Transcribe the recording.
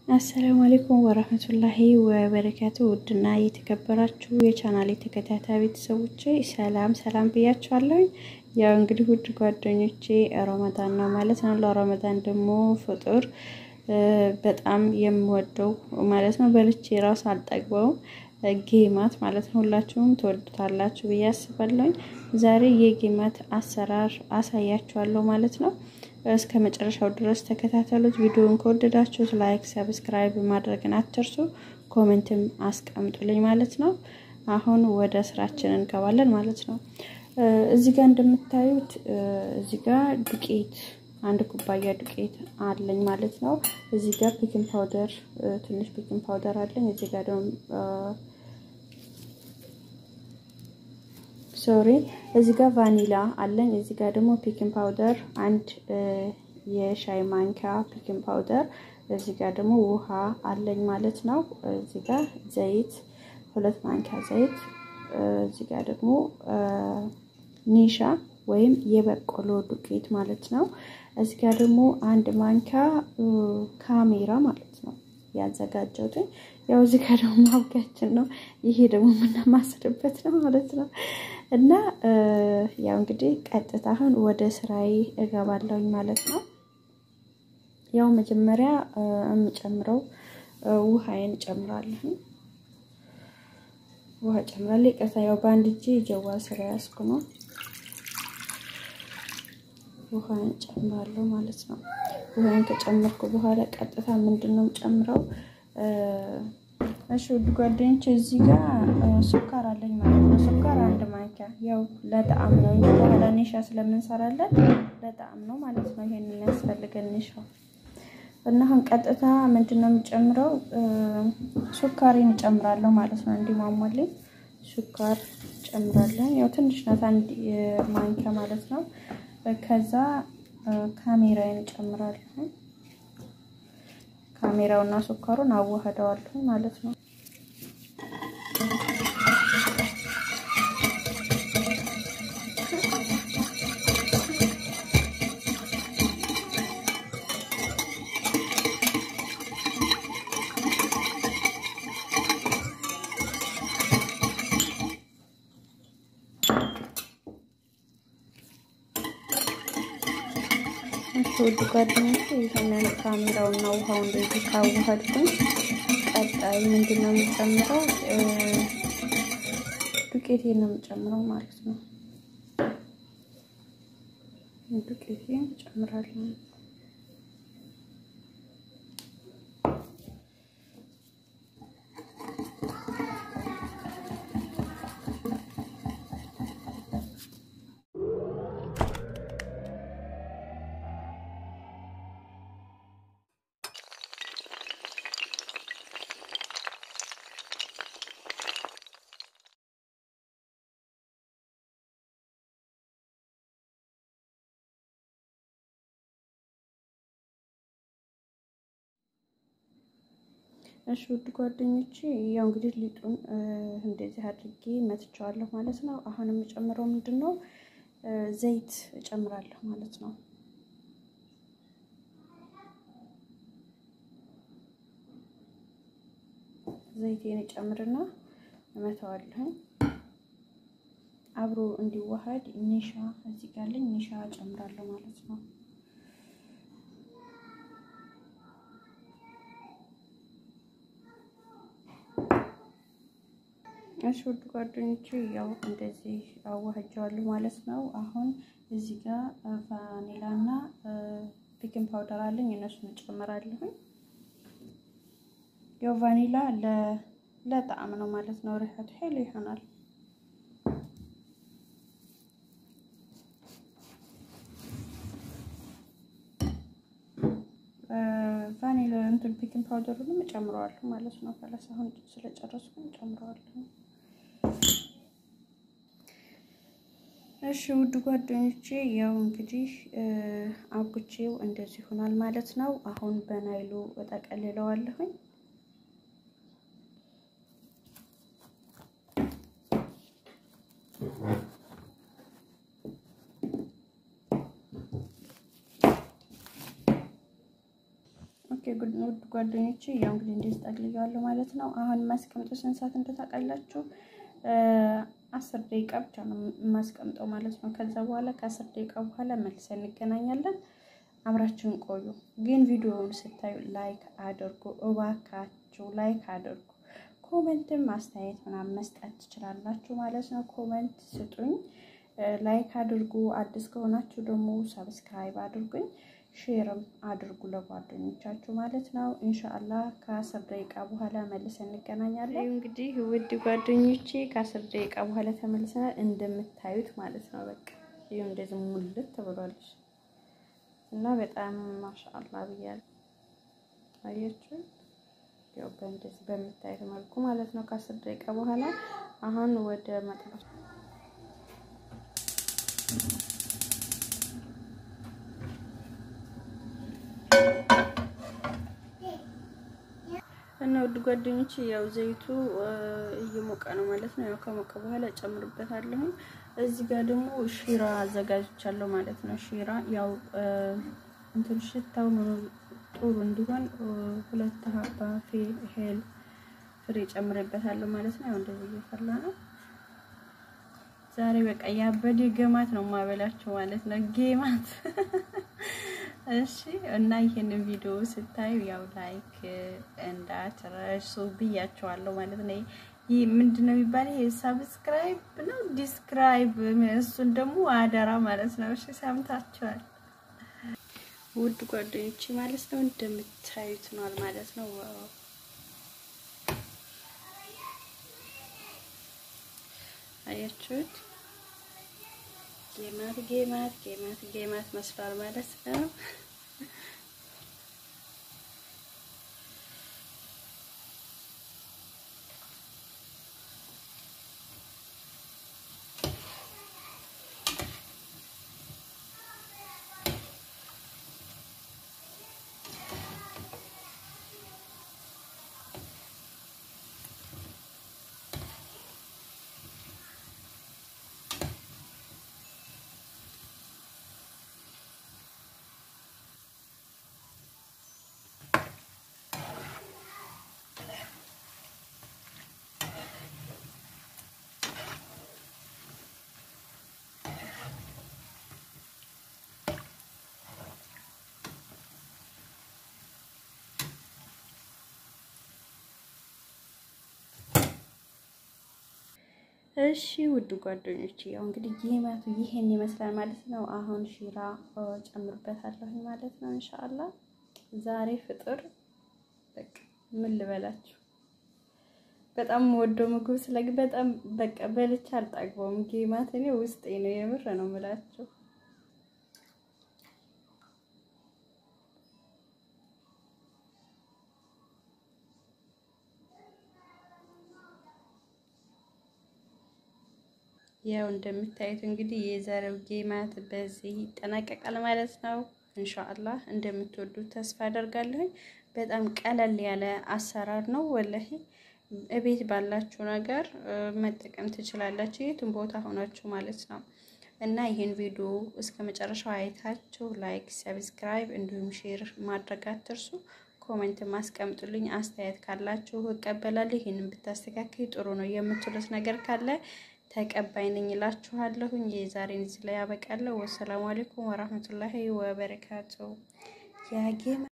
አሰላሙ አሌይኩም ወረህመቱላሂ ወበረካቱ። ውድና የተከበራችሁ የቻናሌ ተከታታይ ቤተሰቦቼ ሰላም ሰላም ብያችኋለሁ። ያው እንግዲህ ውድ ጓደኞቼ ረመዳን ነው ማለት ነው። ለረመዳን ደግሞ ፍጡር በጣም የምወደው ማለት ነው። በልቼ ራሱ አልጠግበውም ጌማት ማለት ነው። ሁላችሁም ትወዱታላችሁ ብዬ አስባለሁኝ። ዛሬ የጌማት አሰራር አሳያችኋለሁ ማለት ነው። እስከ መጨረሻው ድረስ ተከታተሉት። ቪዲዮውን ከወደዳችሁት ላይክ፣ ሰብስክራይብ ማድረግን አትርሱ። ኮሜንትም አስቀምጡልኝ ማለት ነው። አሁን ወደ ስራችን እንገባለን ማለት ነው። እዚህ ጋር እንደምታዩት እዚህ ጋር ዱቄት አንድ ኩባያ ዱቄት አለኝ ማለት ነው። እዚህ ጋር ቤኪንግ ፓውደር ትንሽ ቤኪንግ ፓውደር አለኝ። እዚህ ጋር ደግሞ ሶሪ እዚህ ጋር ቫኒላ አለኝ። እዚህ ጋር ደግሞ ቤኪንግ ፓውደር አንድ የሻይ ማንኪያ ቤኪንግ ፓውደር፣ እዚህ ጋር ደግሞ ውሃ አለኝ ማለት ነው። እዚህ ጋር ዘይት ሁለት ማንኪያ ዘይት፣ እዚህ ጋር ደግሞ ኒሻ ወይም የበቆሎ ዱቄት ማለት ነው። እዚህ ጋር ደግሞ አንድ ማንኪያ ካሜራ ማለት ነው ያዘጋጀሁትን። ያው እዚህ ጋር ደግሞ ማብቂያችን ነው። ይሄ ደግሞ የምናማስልበት ነው ማለት ነው። እና ያው እንግዲህ ቀጥታ አሁን ወደ ስራዬ እገባለሁኝ ማለት ነው። ያው መጀመሪያ የምጨምረው ውሃዬን እጨምራለሁ። ውሃ ጨምራለሁ። ይቅርታ ያው በአንድ እጄ ጀዋ ስራ ያዝኩ ነው። ውሃን ጨምራለሁ ማለት ነው። ውሃን ከጨመርኩ በኋላ ቀጥታ ምንድን ነው ጨምረው እሺ ውድ ጓደኞች እዚህ ጋር ሱካር አለኝ ማለት ነው። ሱካር አንድ ማንኪያ ያው ለጣዕም ነው እንጂ በኋላ ኒሻ ስለምንሰራለን ለጣዕም ነው ማለት ነው። ይሄንን የሚያስፈልገን ኒሻው እና አሁን ቀጥታ ምንድን ነው የምጨምረው ሱካሬን እጨምራለሁ ማለት ነው። እንዲሟሟልኝ ሱካር ጨምራለሁ። ያው ትንሽ ናት አንድ ማንኪያ ማለት ነው። ከዛ ካሜራዬን እጨምራለሁ። ካሜራውና ሱካሩን አዋህደዋለሁ ማለት ነው። ውድ ጓደኞቼ ይህንን ካሜራውና ውሃው እንደዚህ ካዋሃድኩኝ ቀጣይ ምንድን ነው የምጨምረው? ዱቄቴን ነው የምጨምረው ማለት ነው። ዱቄቴን እጨምራለሁ። እሺ ውድ ጓደኞቼ ያው እንግዲህ ሊጡን እንደዚህ አድርጌ መትቸዋለሁ ማለት ነው። አሁን የምጨምረው ምንድን ነው ዘይት እጨምራለሁ ማለት ነው። ዘይቴን እጨምርና እመተዋለሁ አብሮ እንዲዋሃድ ኒሻ እዚህ ጋር አለኝ ኒሻ እጨምራለሁ ማለት ነው። እሺ ውድ ጓደኞቼ ያው እንደዚህ አዋህጀዋለሁ ማለት ነው። አሁን እዚህ ጋር ቫኒላ እና ቤኪንግ ፓውደር አለኝ እነሱን እጨምራለሁኝ። ያው ቫኒላ ለጣዕም ነው ማለት ነው። ሪሐቱ ሄሎ ይሆናል። ቫኒላ እንትን ቤኪንግ ፓውደሩንም እጨምረዋለሁ ማለት ነው። ፈለስ አሁን ስለጨረስኩኝ እጨምረዋለሁ። እሺ ውድ ጓደኞቼ ያው እንግዲህ አብኩቼው እንደዚህ ይሆናል ማለት ነው። አሁን በናይሉ እጠቀልለዋለሁኝ። ውድ ጓደኞቼ ያው እንግዲህ እንደዚህ ጠቅልያለሁ ማለት ነው። አሁን የማስቀምጠው ስንት ሰዓት እንደታውቃላችሁ? አስር ደቂቃ ብቻ ነው የማስቀምጠው ማለት ነው። ከዛ በኋላ ከአስር ደቂቃ በኋላ መልሰን እንገናኛለን። አብራችሁን ቆዩ። ግን ቪዲዮውን ስታዩ ላይክ አድርጉ እባካችሁ፣ ላይክ አድርጉ። ኮመንትም አስተያየት ምናምን መስጠት ትችላላችሁ ማለት ነው። ኮመንት ስጡኝ፣ ላይክ አድርጉ። አዲስ ከሆናችሁ ደግሞ ሰብስክራይብ አድርጉኝ፣ ሼርም አድርጉ ለጓደኞቻችሁ ማለት ነው። ኢንሻአላህ ከአስር ደቂቃ በኋላ መልሰን እንገናኛለን። እንግዲህ ውድ ጓደኞቼ ከአስር ደቂቃ በኋላ ተመልሰናል። እንደምታዩት ማለት ነው። በቃ ይኸው እንደዚህ ሙልት ተብሏለች እና በጣም ማሻአላ ብያለሁ። አያችሁ ያው በእንደዚህ በምታዩት መልኩ ማለት ነው። ከአስር ደቂቃ በኋላ አሁን ወደ መጥበስ እና ውድ ጓደኞች ያው ዘይቱ እየሞቀ ነው ማለት ነው። ያው ከሞቀ በኋላ እጨምርበታለሁ። እዚህ ጋር ደግሞ ሺራ አዘጋጅቻለሁ ማለት ነው። ሺራ ያው እንትን ሽታው ጥሩ እንዲሆን ሁለት ሀባ ሄል ፍሬ ጨምሬበታለሁ ማለት ነው። ያው እንደዚህ እየፈላ ነው። ዛሬ በቃ ያበደ ገማት ነው ማበላቸው ማለት ነው። ጌማት እሺ። እና ይሄንን ቪዲዮ ስታዩ ያው ላይክ እንዳትረሱ ብያቸዋለሁ ማለት ነው። ይህ ምንድን ነው የሚባለው? ይሄ ሰብስክራይብ ነው ዲስክራይብ፣ እሱን ደግሞ አደራ ማለት ነው። እሺ ሰምታችኋል ውድ ጓደኞቼ ማለት ነው። እንደምታዩት ነው ማለት ነው። አያችሁት? ጌማት ጌማት ጌማት ጌማት መስሏል ማለት ነው። እሺ ውድ ጓደኞች ያው እንግዲህ ጌማቱ ይሄን ይመስላል ማለት ነው። አሁን ሺራ ጨምርበታለሁ ማለት ነው። ኢንሻአላህ ዛሬ ፍጥር በቃ ምን ልበላችሁ፣ በጣም ወዶ ምግብ ስለግ በጣም በቃ በልቻ አልጠግበውም። ጌማት እኔ ውስጤ ነው የምር ነው የምላችሁ። ያው እንደምታዩት እንግዲህ የዛሬው ጌማት በዚህ ይጠናቀቃል ማለት ነው። ኢንሻአላህ እንደምትወዱት ተስፋ አደርጋለሁ። በጣም ቀለል ያለ አሰራር ነው። ወላሂ እቤት ባላችሁ ነገር መጠቀም ትችላላችሁ፣ የትም ቦታ ሆናችሁ ማለት ነው። እና ይህን ቪዲዮ እስከ መጨረሻው አይታችሁ ላይክ፣ ሰብስክራይብ እንዲሁም ሼር ማድረግ አትርሱ። ኮሜንት ማስቀምጡልኝ። አስተያየት ካላችሁ እቀበላለሁ። ይህንን ብታስተካክል ጥሩ ነው የምትሉት ነገር ካለ ተቀባይ ነኝ እላችኋለሁኝ። የዛሬን እዚህ ላይ ያበቃለሁ። ወሰላሙ አለይኩም ወራህመቱላሂ ወበረካቱ። ያጌማ